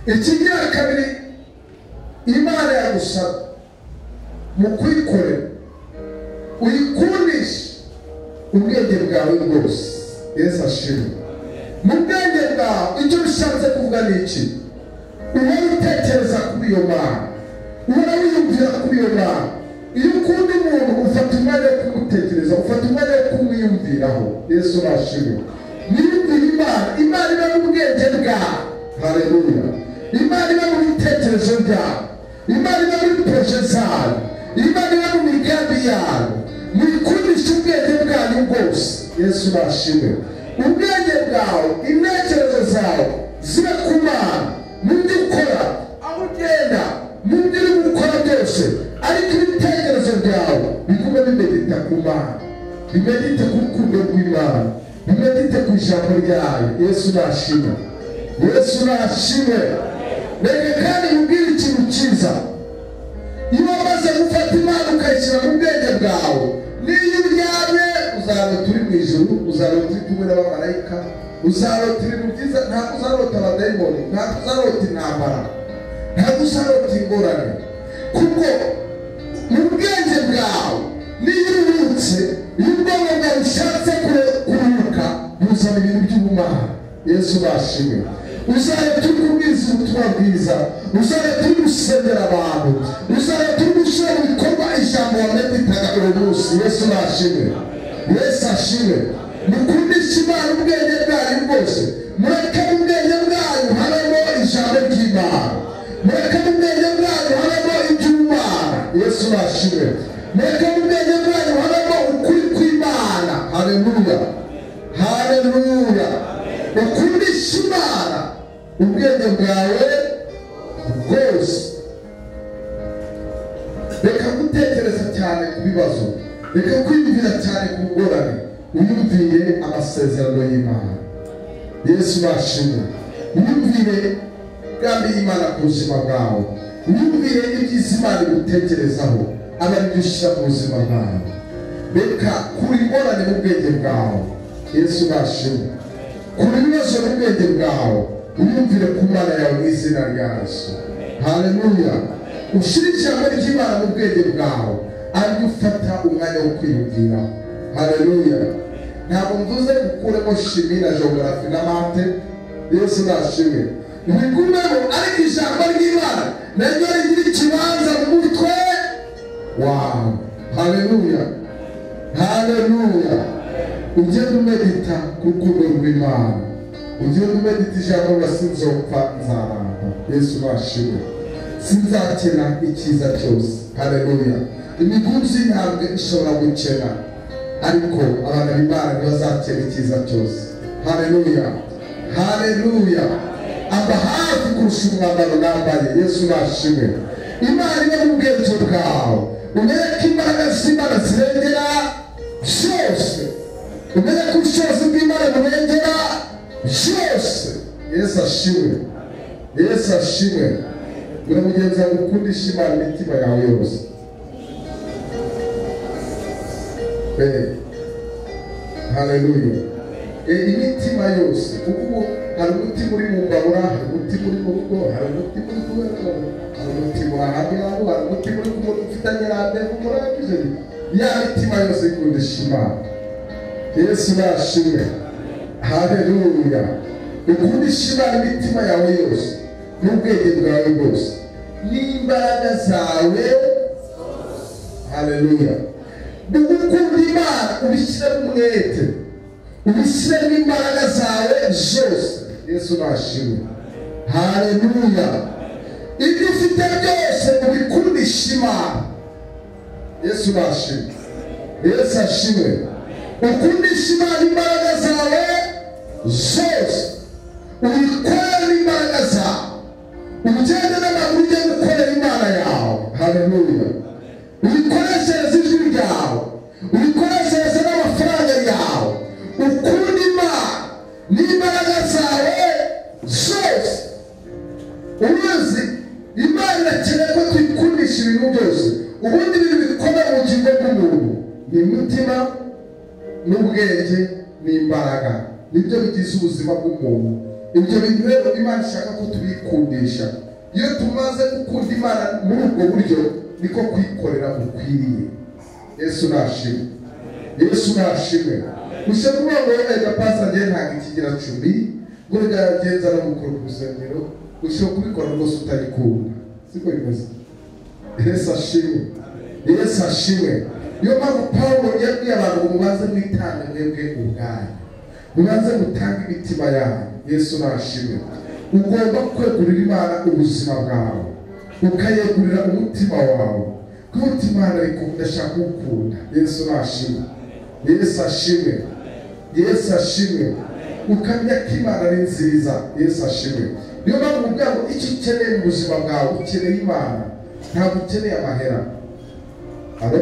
ikigira kabiri imana yagusaba mu kuyikorera uyikundishe ubwenge bwawe bwose yesu ashimwe mu bwenge bwawe icyo ushatse kuvuga ni iki uhora utekereza kuri iyo mana uhora wiyumvira kuri iyo mana iyo ukunda umuntu ufata umwanya wo kumutekereza ufata umwanya wo kumwiyumviraho yesu urashimwe niyumvire imana imana iba mu bwenge bwawe haleluya imana iba mu bitekerezo byawe imana iba muri poroje zawe imana iba mu migambi yawe mwikundisha ubwenge bwanyu bwose yesu urashimwe ubwenge bwawe intekerezo zawe zibe ku mana mu byo ukora aho ugenda mu byo uri gukora byose ariko ibitekerezo byawe bigume bimedita ku mana bimedite ku rukundo rw'imana bimedite ku ijambo ryayo yesu urashimwe yesu nashimwe reka kandi nkubwire ikintu cyiza iyo wamaze gufata imana ukayishyira mu bwenge bwawe n'iyo uryamye uzarota uri mu ijuru uzarota uri kumwe n'abamarayika uzarota ibintu byiza ntabwo uzarota abadayimoni ntabwo uzarota intambara ntabwo uzarota ingorane kuko mu bwenge bwawe n'iyo uruhutse iyo ubwonko bwawe ushatse kuruhuka buzana ibintu by'ubumana yesu bashimwe uzahita uri kubwiza ubutumwa bwiza uzahita uri gusengera abantu uzahita uri gushyira mu bikorwa ijambo wameditaga buri munsi yesu nashimwe yesu ashimwe mukundishe imana ubwenge bwanyu bwose mureke mu bwenge bwanyu habamo ijambo ry'imana mureke mu bwenge bwanyu habamo iby'imana yesu nashimwe mureke mu bwenge bwanyu habamo ukuri kw'imana haleluya haleluya ukundishe imana ubwenge bwawe bwose reka gutekereza cyane ku bibazo reka kwiyumvira cyane ku ngorane wiyumviye amasezerano y'imana yesu bashimwe wiyumvire imigambi y'imana ku buzima bwawe wiyumvire ibyiza imana igutekerezaho aba ari byo ushyira mu buzima bwawe reka kura ingorane mu bwenge bwawe yesu bashimwe kura ibibazo mu bwenge bwawe wiyumvire ku mana yawe mu izina rya yesu haleluya ushyire ijambo ry'imana mu bwenge bwawe aribyo ufata umwanya wo kwiyumvira haleluya ntabwo mvuze gukuremo shimi na jogarafi na mate yesu nashimwe ntigumeho ariko ijambo ry'imana naryo rigira ikibanza mu mutwe wawe haleluya haleluya ugenda umedita ku rukundo rw'imana ujye umedita ijambo basinzopfa nzaramba yesu bashimwe sinzakena icyiza cyose haleluya imigunzu y'intambwe ishobora gukena ariko abana b'imana ntibazakena icyiza cyose haleluya haleluya aba hafi kurusha umwambaro nambaye yesu bashimwe imana iba mu bwenge bwawe umereke imbaraga z'imana zirengera byose umereke ubushobozi bw'imana burengera byose yesu ashimwe yesu ashimwe buri mugenzi wawe ukundisha imana imitima yawe yose haleluya imitima yose kuko ubu hari umutima uri mu mbabura hari umutima uri mu rugo hari umutima uri kubera hari umutima urahamiraho hari umutima uri kumuntu ufitanye randevu murangije ya mitima yose ikundisha imana yesu yashimwe haleluya ukundisha imana imitima yawe yose n'ubwenge bwawe bwose n'imbaraga zawe haleluya ugukunda imana ubishyiremo umwete ubishyiremo imbaraga zawe zose yesu nashimwe haleluya ibyo ufite byose ubikundisha imana yesu nashimwe yesu ashimwe ukundisha imana imbaraga zawe zose uyikorera imbaraga zawe ugende n'amaguru ujye gukorera imana yawe haleluya uyikoreshereze ijwi ryawe uyikoreshereze n'amafaranga yawe ukunde imana n'imbaraga zawe zose uruzi imana irakeneye ko tuyikundisha ibintu byose ubundi ibintu bikora mu bugingo bw'umuntu ni umutima n'ubwenge n'imbaraga nibyo bigize ubuzima bw'umuntu ibyo bintu rero imana ishaka ko tubikundisha iyo tumaze gukunda imana muri ubwo buryo niko kwikorera gukwiriye yesu nashimwe yesu nashimwe gusa kuba ngo reka pasita njyewe ntabwo ikigira cumi ngo byagenza no gukora urusengero ushobora kubikora rwose utarikunda siko bimeze yesu ashimwe yesu ashimwe niyo mpamvu pawulo yabwiye abantu ngo mubanze mwitange mwebwe ubwanyu mubanze mutange imitima yanyu yesu nashimwe ugomba kwegurira imana ubuzima bwawe ukayegurira umutima wawe kuko imana ikunda ashaka ukunda yesu nashimwe yesu ashimwe yesu ashimwe ukamenya ko imana ari nziza yesu ashimwe niyo mpamvu kugira ngo icyo ukeneye mu buzima bwawe ukeneye imana ntabwo ukeneye amahera alo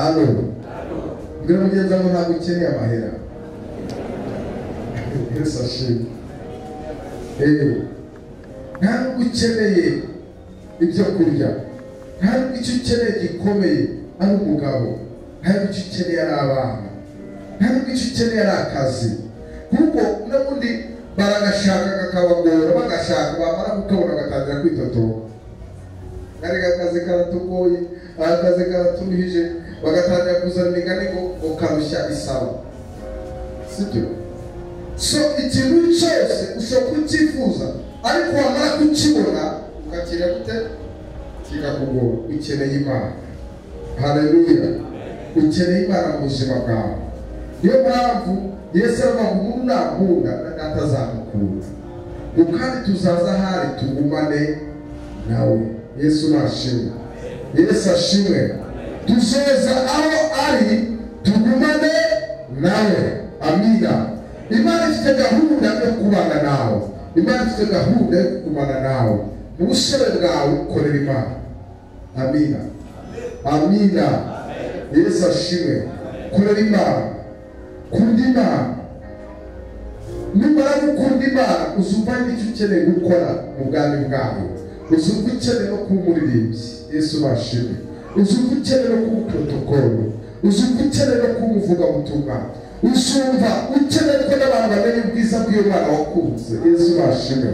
alo mbwira mugenzi wawe ntabwo ukeneye amahera yesu ashimwe eee ntabwo ukeneye ibyo kurya ntabwo icyo ukeneye gikomeye ari umugabo ntabwo icyo ukeneye ari abana ntabwo icyo ukeneye ari akazi kuko n'ubundi baragashaka kakabagora bagashaka bamara gukabona bagatangira kwitotoba kariya kazi karatugoye aka kazi karatunihije bagatangira kuzana imigani ngo ngo karushya isaba sibyo so ikintu cyose ushobora kucyifuza ariko wamara kukibona ukakira gute kikakugora ukeneye imana haleluya ukeneye imana mu buzima bwawe niyo mpamvu yesu aravuga ngo umuntu nakunda na data azamukunda ngo kandi tuzaza ahari tugumane nawe yesu nashimwe yesu ashimwe tuzoza aho ari tugumane nawe amina imana ifite gahunda yo kubana nawe imana ifite gahunda yo kumara nawe mu busore bwawe ukorera imana amina amina yesu ashimwe korera imana kunda imana numara gukunda imana uzumva n'icyo ukeneye gukora mu bwami bwawe uzumva ukeneye no kuba umuririmbyi yesu bashimwe uzumva ukeneye no kuba umuporotokoro uzumva ukeneye no kuba umuvugabutumwa usumva ukeneye ko n'abantu bamenya ubwiza bw'imana wakunze yesu bashimwe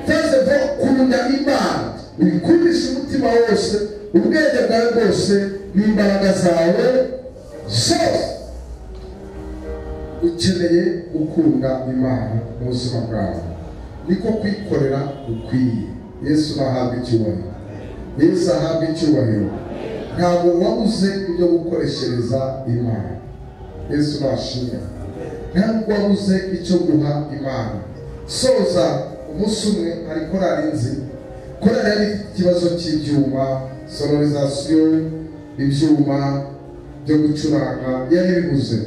maze vuba kunda imana uyikundisha umutima wose ubwenge bwawe bwose n'imbaraga zawe zose ukeneye gukunda imana mu buzima bwawe niko kwikorera ukwiye yesu ahabwa icyubahiro yesu ahabwa icyubahiro ntabwo wabuze ibyo gukoreshereza imana yesu nashimwe ntabwo wabuze icyo guha imana soza umunsi umwe hari korari nzi korari yari ifite ikibazo cy'ibyuma sonorizasiyo ibyuma byo gucuranga yari bibuze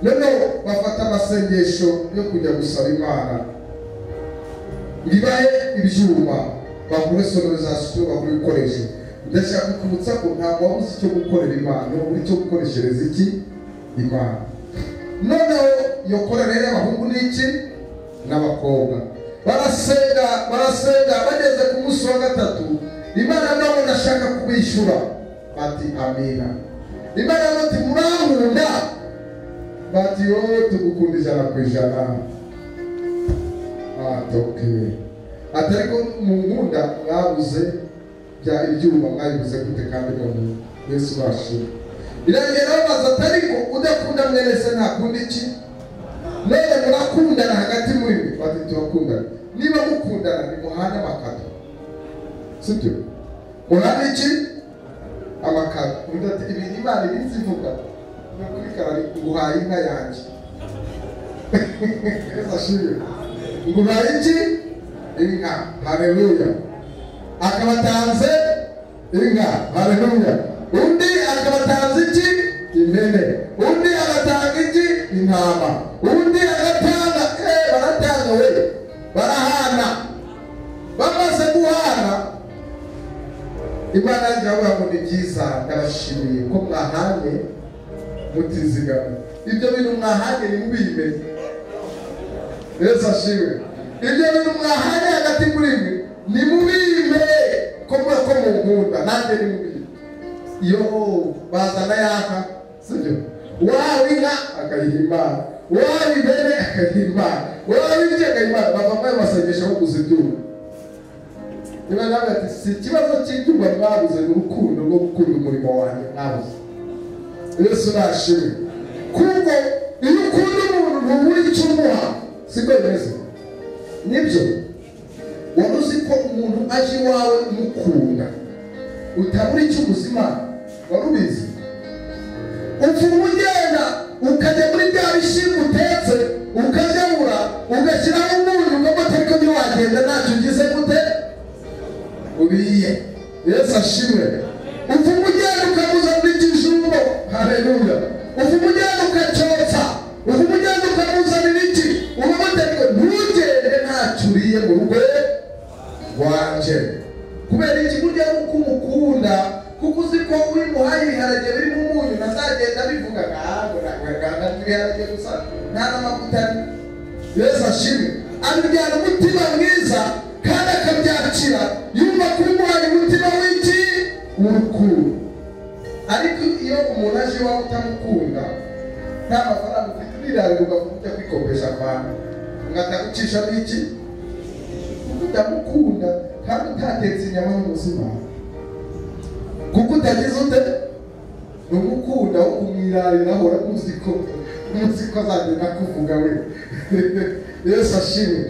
noneho bafata amasengesho yo kujya gusaba imana bibahe ibyuma bagure sonorizasiyo bagure ibikoresho ndashaka kukwibutsa ko ntabwo wabuze icyo gukorera imana uri cyo gukoreshereza iki imana noneho iyo korera y'abahungu ni iki n'abakobwa barasenga barasenga bageze ku munsi wa gatatu imana nabo ndashaka kubishyura bati amina imana bati murankunda bati wowe tugukunda ijana ku ijana atoke ati ariko mu nkunda mwabuze bya ibyuma mwabibuze gute kandi none yesu bashira biragenda babaza ati ariko udakunda mwene se ntakunda iki none murakundana hagati muri mwe bati turakundana niba mukundana nimuhane amakato sibyo muhane iki amakato undi ati ibintu imana iminsi ivuga no kuri karari nguhaye inka yanjye ashimye nguhaye iki inka haleluya akabatanze inka haleluya undi agatanze iki impene undi agatanga iki intama undi agatanga eh baratanga we barahana bamaze guhana imana yavuga ngo ni byiza ndabashimiye ko mwahanye mutizigama ibyo bintu mwahanye ntimubime yesu ashimwe ibyo bintu mwahanye hagati muri mwe nimubimpe ko mwe- ko mukunda nanjye nimubimpe iyo bazana yaka sibyo waba inka akayihimba waba ihene akayihimba waba ibye akayihimba bavamo ayo masengesho aho kuzibyuma niba nawe ati si ikibazo cy'ibyuma mwabuze ni urukundo rwo gukunda umurimo wanjye mwabuze yesu nashimwe kuko iyo ukunda umuntu ntubura icyo umuha siko bimeze nibyo wari uzi ko umuntu aje iwawe umukunda utabura icyo ubuzima wari ubizi upfuma ugenda ukajya muri bya bishyimbo utetse ukajabura ugashyiraho umunyu ukamata ariko ntiwagenda ntacyo ugize gute uriye yesu ashimwe upfuma ugenda ukamuza muri kijumbo haleluya upfuma ugenda ukacyotsa upfuma ugenda ukamuzanira iki ukamata ariko ntugende ntacyo uriye mu rugo wanje kubera iki burya ari uko umukunda kuko uzi ko wimuhaye ibiharage birimo umunyu ntazagenda abivuga ntabwo nagagana ibiharage gusa nta n'amavuta ari yesu ashimwe abibyara umutima mwiza kandi akabyakira yumva ko umuhaye umutima w'iki w'urukundo ariko iyo umuntu aje iwawe utamukunda nta mafaranga ufite uriraruka ukavuga ujya kwikopesha abantu ugatagucisha n'iki kuko utamukunda kandi utatetse inyama n'ubuzima kuko utagize ute numukunda wo kumwirariraho uramuzi ko umunsi ko azagenda akuvuga we yesu ashimwe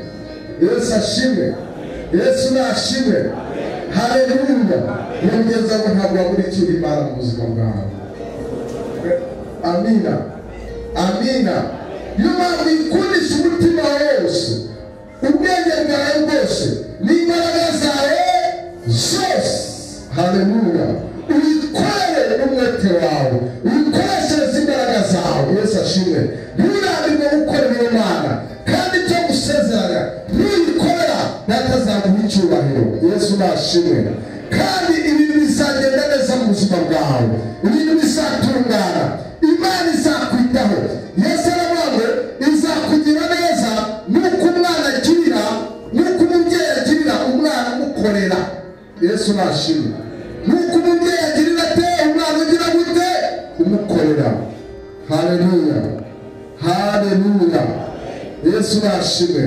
yesu ashimwe yesu nashimwe haleluya yongezaho ntabwo wabura icyo urimara mu buzima bwawe amina amina niyo mpamvu ikundisha umutima wose ubwenge bwawe bwose n'imbaraga zawe zose haleluya uyikorere n'umwete wawe uyikoreshereze imbaraga zawe yesu ashimwe nturambirwe gukorera imana kandi ibyo gusezerana nuyikorera natazaguha icyubahiro yesu nashimwe kandi ibintu bizagenda neza mu buzima bwawe ibintu bizatungana imana izakwitaho yesu aravuga ngo izakugira neza nuko umwana agirira nuko umubyeyi agirira umwana umukorera yesu nashimwe nuko umubyeyi agirira ate umwana ugira gute umukorera haleluya haleluya yesu nashimwe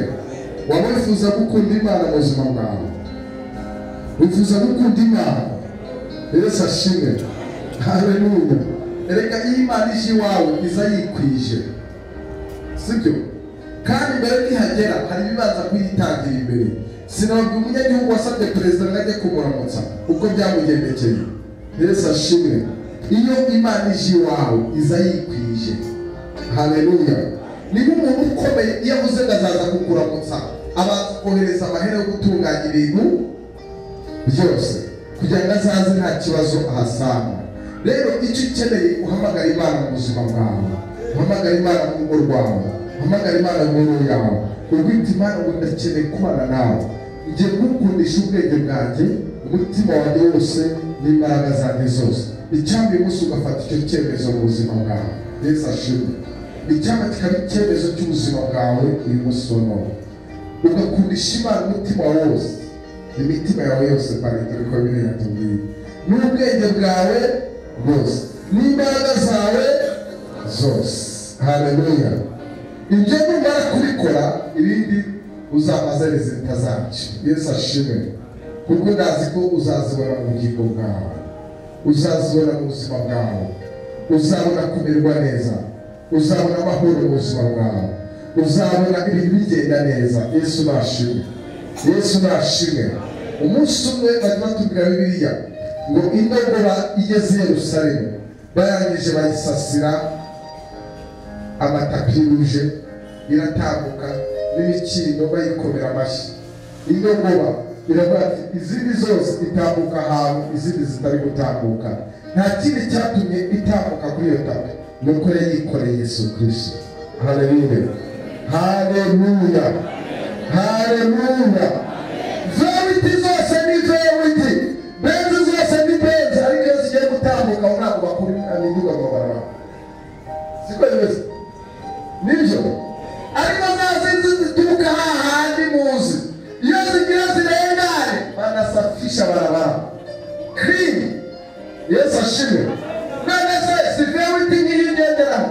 waba wifuza gukunda imana mu buzima bwawe wifuza gukunda imana yesu ashimwe haleluya erega iyo imana ije iwawe iza yikwije sibyo kandi mbere nihagera hari ibibanza kuyitangira imbere sinababwira umunyagihugu wasabye perezida ngo ajye kumuramutsa uko byamugendekeye yesu ashimwe iyo imana ije iwawe iza yikwije haleluya niba umuntu ukomeye iyo avuze ngo azaza kukuramutsa abanza kohereza amahera yo gutunganya ibintu byose kugira ngo azaze nta kibazo ahasanga rero icyo ukeneye uhamagara imana mu buzima bwawe uhamagara imana mu rugo rwawe uhamagara imana mu rugo yawe ubwita imana ngo ndakeneye kubana nawe ngiye kugukundisha ubwenge bwanjye umutima wanjye wose n'imbaraga zanjye zose icyambi umunsi ugafata icyo cyemezo mu buzima bwawe yesu ashimwe icyambi kikaba icyemezo cy'ubuzima bwawe uyu munsi wa none ugakundisha imana umutima wawe wose imitima yawe yose pari dore ko biriya tubwiye n'ubwenge bwawe bwose n'imbaraga zawe zose haleluya ibyo numara kubikora ibindi uzamaze rezita zabyo yesu ashimwe kuko ndazi ko uzazibona mu bugingo bwawe uzazibona mu buzima bwawe uzabona kumererwa neza uzabona amahoro mu buzima bwawe uzabona ibintu bigenda neza yesu nashimwe yesu nashimwe umunsi umwe bari batubwira bibiliya ngo indogoba igeze i yerusalemu barangije bayisasira amatapi yuje iratambuka n'imikindo bayikomera amashyi indogoba iravuga ati izindi zose itambuka ahantu izindi zitari gutambuka nta kindi cyatumye itambuka kuri iyo tapi nuko yari yikoreye yesu kirisito haleluya haleluya haleluya zawiti zose ni zawiti benzi zose ni benzi ariko iyo zigiye gutambuka aho ntabwo bakura imiduga ngo baraba siko bimeze nibyo ariko za zindi zituruka hahandi muzi iyo zigira zirengane banasafisha barabara clean yesu ashimwe none se sivyo witinya ibigenderaho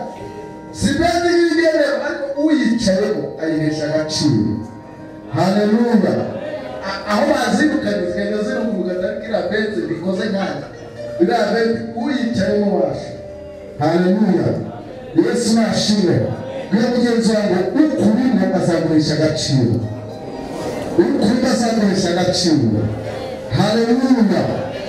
sivyo ntinya ibigenderaho ariko uyicayeho ayihesha agaciro haleluya A- aho bazirukanye zigenda zirunguruka ariko iriya benzi bikoze nkanjye iriya benzi uyicayeho washa haleluya yesu nashimwe bwira mugenzi wanjye ukubintu azagurisha agaciro ukunda azagurisha agaciro haleluya